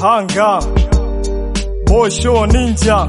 hanga bosho ninja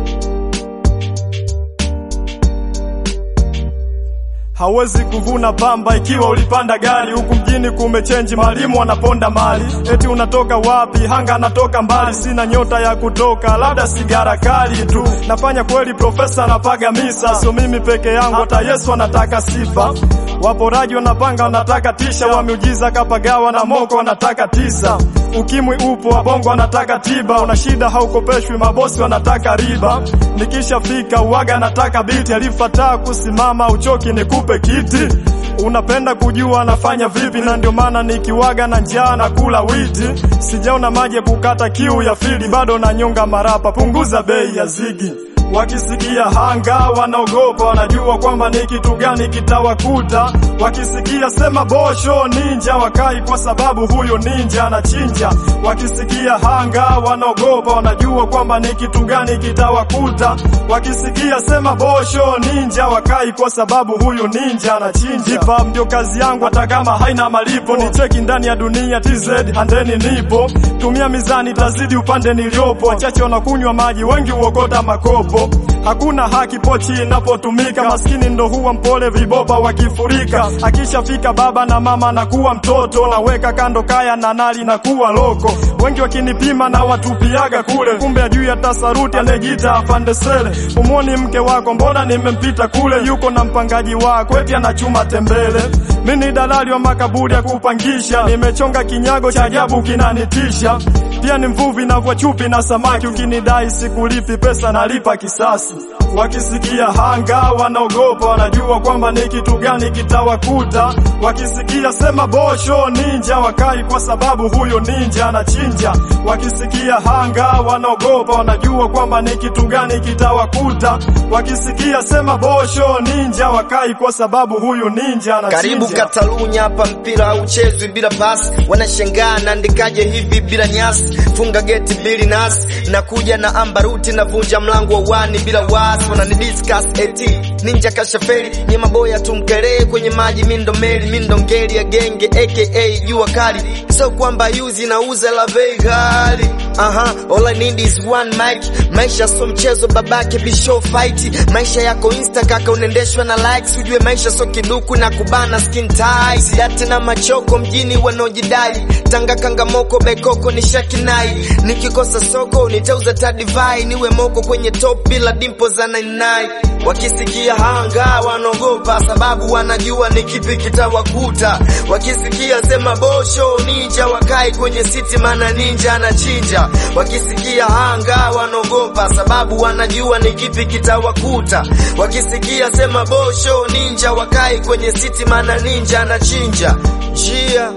hawezi kuvuna pamba ikiwa ulipanda gari huku mjini kumechenji, mwalimu wanaponda mali. Eti unatoka wapi? Hanga anatoka mbali, sina nyota ya kutoka, labda sigara kali tu. Nafanya kweli, profesa anapaga misa, sio mimi peke yangu, hata Yesu anataka sifa. Waporaji wanapanga, wanataka tisha, wameujiza kapagawa na moko wanataka tisa. Ukimwi upo, wabongo wanataka tiba, una shida haukopeshwi, mabosi wanataka riba. Nikishafika uwaga anataka biti, alifataa kusimama, uchoki nikupe kiti. Unapenda kujua anafanya vipi, na ndio maana nikiwaga na njaa na kula witi. Sijaona maji ya kukata kiu ya fili, bado nanyonga marapa, punguza bei ya zigi. Wakisikia hanga wanaogopa, wanajua kwamba ni kitu gani kitawakuta. Wakisikia sema bosho ninja, wakai kwa sababu huyo ninja anachinja. Wakisikia hanga wanaogopa, wanajua kwamba ni kitu gani kitawakuta. Wakisikia sema bosho ninja, wakai kwa sababu huyo ninja anachinja. Hip hop ndio kazi yangu, hata kama haina malipo. Ni cheki ndani ya dunia TZ, handeni nipo. Tumia mizani, tazidi upande niliopo. Wachache wanakunywa maji, wengi uokota makopo. Hakuna haki pochi inapotumika, maskini ndo huwa mpole, viboba wakifurika. Akishafika baba na mama na kuwa mtoto, naweka kando kaya na nali na kuwa loko. Wengi wakinipima na watupiaga kule, kumbe ajui hata saruti, anajiita afande sele. Umwoni mke wako, mbona nimempita kule, yuko na mpangaji wako, eti anachuma tembele. Mi ni dalali wa makaburi ya kupangisha, nimechonga kinyago cha ajabu kinanitisha. Pia ni mvuvi navua chupi na samaki, ukinidai sikulipi pesa nalipa kisasi. Wakisikia hanga wanaogopa, wanajua kwamba ni kitu gani kitawakuta. Wakisikia sema bosho ninja, wakai kwa sababu huyo ninja anachinja. Wakisikia hanga wanaogopa, wanajua kwamba ni kitu gani kitawakuta. Wakisikia sema bosho ninja, wakai kwa sababu huyo ninja anachinja. Karibu Katalunya, hapa mpira hauchezwi bila pasi. Wanashangaa naandikaje hivi bila nyasi, funga geti mbili nasi, nakuja na ambaruti, navunja mlango wa wani bila wasi. Wanani discuss eti ninja kashaferi, ni maboya tumkelee kwenye maji, mindo meli mindo ngeli ya genge aka jua kali, so kwamba yuzi nauza la bei ghali. Aha, all I need is one mic. Maisha so mchezo babake bisho fight. Maisha yako insta kaka unaendeshwa na likes, ujue maisha so kiduku na kubana skin tight. Sidate na machoko mjini wanaojidai, tanga kangamoko bekoko ni shakinai. Nikikosa soko nitauza tadivai, niwe moko kwenye top bila dimpo za 99. Wakisikia hanga wanaogopa, sababu wanajua ni kipi kitawakuta. Wakisikia sema bosho ninja, wakai kwenye city, mana ninja anachinja. Wakisikia hanga wanaogopa, sababu wanajua ni kipi kitawakuta. Wakisikia sema bosho ninja, wakai kwenye city, mana ninja anachinja. Jia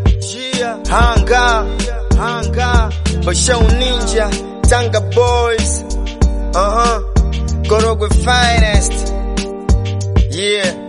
jia hanga hanga bosho ninja, Tanga boys uh -huh. Korogwe finest yeah